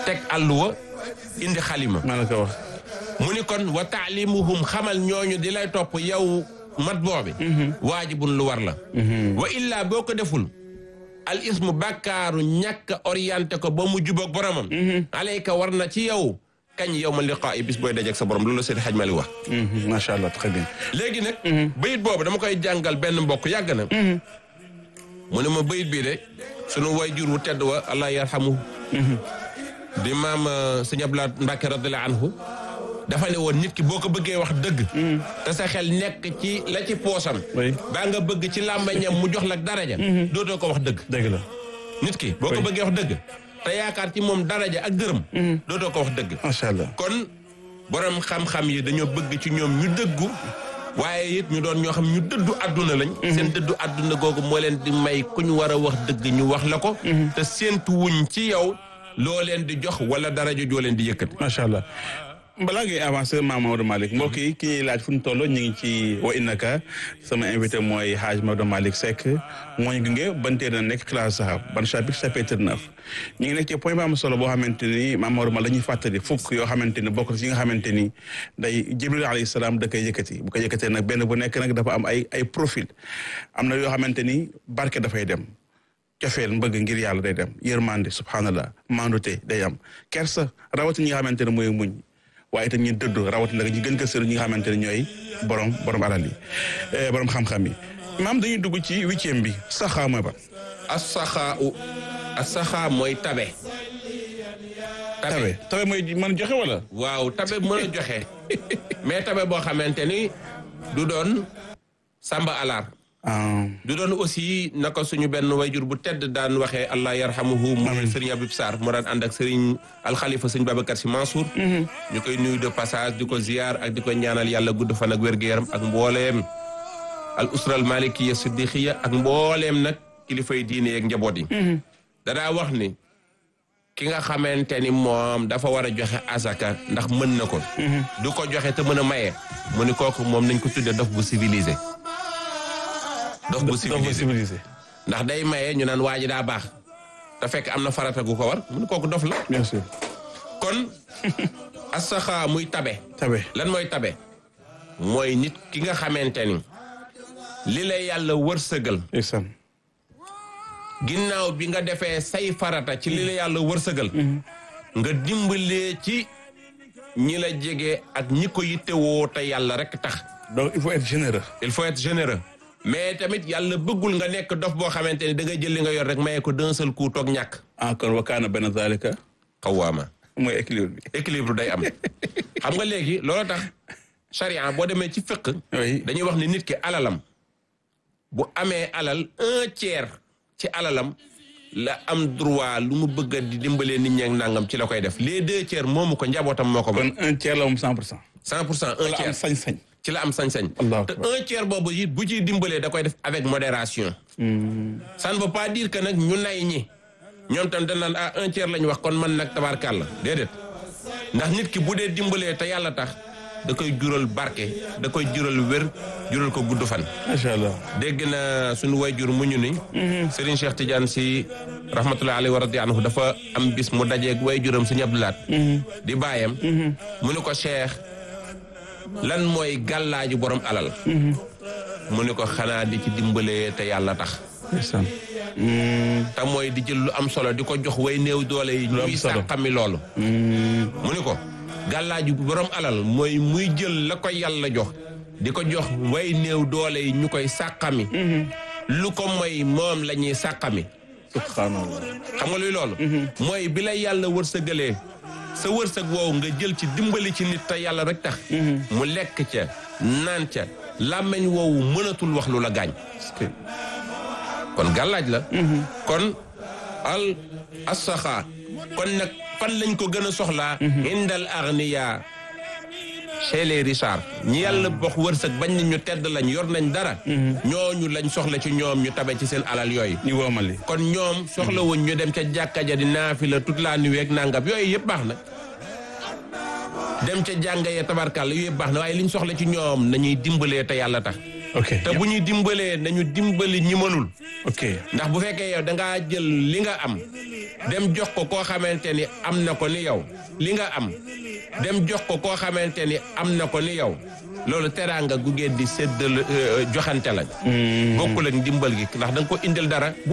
teg àlluwa indi xalima maa la ko wax. mu ni kon wa taalimuhum xamal ñooñu di lay topp yow mat boobi waajibun lu war la wa illaa boo ko deful al ismu bàkkaaru ñàkk orienté ko ba mu jubóog boromam alayka war na ci yow kañ yow ma liqaa yi bis booy dajeeg sa borom loolu la seen xaj ma li wax macha allah très bien. léegi nag bayit boobu dama koy jàngal benn mbokk yàgg na mu ne ma bayit bii de sunu wayjur wu tedd wa allah yarhamu di maam sëñ Abdoulaye Mbacke radiyallahu anhu dafa ne woon nit ki boo ko bëggee wax dëgg te sa xel nekk ci la ci poosam Oui. baa nga bëgg ci làmbañam mu jox la daraja dootoo ko wax dëgg dëgg la. nit ki boo ko Oui. bëggee wax dëgg te yaakaar ci moom daraja ak dërëm dootoo ko wax dëgg macha allah. kon borom xam-xam yi dañoo bëgg ci ñoom ñu dëggu waaye it ñu doon ñoo xam ñu dëddu àdduna lañ seen dëddu àdduna googu moo leen di may ku ñu war a wax dëgg ñu wax la ko te séentu wuñ ci yow loo leen di jox wala daraja joo leen di yëkkati macha allah balaa ngay avancer maam Maodo Malick mbokk yi ki ñuy laaj fu ñu toll ñu ngi ci wa innaka sama invité mooy Hadj Maodo Malick Seck moo ñu gunge ban téere na nekk classe sahab ban chapitre chapitre neuf ñu ngi nekk ci point ba am solo boo xamante ni maam Maodo Malick la ñuy fàttali fukk yoo xamante ni bokk na ci yi nga xamante ni day Jibril alayhi salaam da koy yëkkati bu ko yëkkatee nag benn bu nekk nag dafa am ay ay profil am na yoo xamante ni barke dafay dem cofeel mbëgg ngir yàlla day dem yërmande subhanallah mandute day am kersa rawatina ñi nga xamante ne mooy muñ waaye itam ñu dëddu rawatina ñi gën ko sëru ñi nga xamante ne ñooy borom borom alal yi eh, borom xam-xam yi maam dañuy dugg ci huitième bi saxaa mooy ba asaxaa u asaxaa mooy tabe tabe tabe mooy mën joxe wala waaw tabe mën a joxe mais tabe boo xamante ni du doon samba alaar ah du doon aussi naka suñu benn wayjur bu tedd daan waxee allah yarhamuhu mu sëriñ Abib Sarr moo daan ànd ak sëriñ alxalifa sëñ Babacar Si Mansour ñu koy nuyu de passage di ko ziar ak di ko ñaanal yàlla gudd fan ak wér-gu-yaram ak mbooleem al usra al malikiya siddiqiya ak mbooleem nag kilifay diine yeeg njaboot yi danaa wax ni ki nga xamante ni moom dafa war a joxe asaka ndax mën na ko du ko joxe te mën a maye mu ni kooku moom nañ ko tudde dof bu civilisé dof bu dox ba civilisé civilisé ndax day maye ñu naan waa ji daa baax te fekk am na farata gu ko war mu ni kooku dof la bien sûr kon asaxa muy tabe tabe lan mooy tabe mooy nit ki nga xamante ni li la yàlla wërsëgal isam ginnaaw bi nga defee say farata ci li la yàlla wërsëgal nga dimbalee ci ñi la jege ak ñi ko yittewoo te yàlla rek tax donc il faut être généreux il faut être généreux mais tamit yàlla bëggul nga nekk dof boo xamante ni da ngay jël li nga yor rek maye ko d'un seul coup toog ñàkk encore wa kaana benn zalika xawaama mooy équilibre bi équilibre day am xam nga léegi loolu tax charia boo demee ci fiqh oui dañuy wax ni nit ki alalam bu amee alal un tiers ci alalam la am droit lu mu bëgg a di dimbalee nit ñi ak nangam ci la koy def les deux tiers moomu ko njabootam moo ko moom kon un tiers la moom cent pour cent cent pour cent un la am tiers sañ-sañ ci la am sañ-sañ Allahu te akbar. un tiers boobu it bu ciy dimbalee da koy def avec modération ça ne veut pas dire que nag ñu nay ñi ñoom tam dañ naan ah un tiers la ñu wax kon man nag tabaarkàlla déedéet ndax nit ki bu dee dimbalee te yàlla tax da koy jural barke da koy jural wér jural ko gudd fan macha allah dégg na suñu wayjur mu ñu ni Serigne Cheikh Tidiane si rahmatullahi alayhi wa radi anhu dafa am bis mu dajeeg wayjuram Serigne Abdou Lahat di baayam mu ni ko Cheikh lan mooy gàllaaju borom alal mu ni ko xanaa di ci dimbalee te yàlla tax isam te mooy di jël lu am solo di ko jox way néew doole yi Lu am ñuy solo. sàqami loolu mu ni ko gàllaaju borom alal mooy muy jël la ko yàlla jox di ko jox way néew doole yi ñu koy sàqami lu ko mooy moom la ñuy sàqami subhanallah xam nga luy loolu mooy bi la yàlla wërsëgalee sa wërsëg woowu nga jël ci dimbali ci nit te yàlla rek tax mu lekk ca naan ca làmmeñ woowu mënatul wax lu la gaañ kon gàllaaj la kon al asaxa kon nag fan lañ ko gën a soxlaa indal arniya chez les richards ñi yàlla box wërsëg bañ ni ñu tedd lañ yor nañ dara ñooñu lañ soxla ci ñoom ñu tabe ci seen alal yooyu ñu woomali kon ñoom soxlawuñ ñu dem ca jàkka ja di naafila toute la nuit ak nangam yooyu yëpp baax na dem ca jànga ya tabarkàlla yooyu yëpp baax na waaye liñ soxla ci ñoom nañuy dimbalee te yàlla tax ok te bu ñuy dimbalee nañu dimbali ñi mënul ok ndax bu fekkee yow da ngaa jël li nga am dem jox ko koo xamante ni am na ko ni yow li nga am dem jox ko koo xamante ni am na ko ni yow loolu teraanga gu ngeen di séddal joxante lañ bokkul ak ndimbal gi ndax da nga ko indil dara bu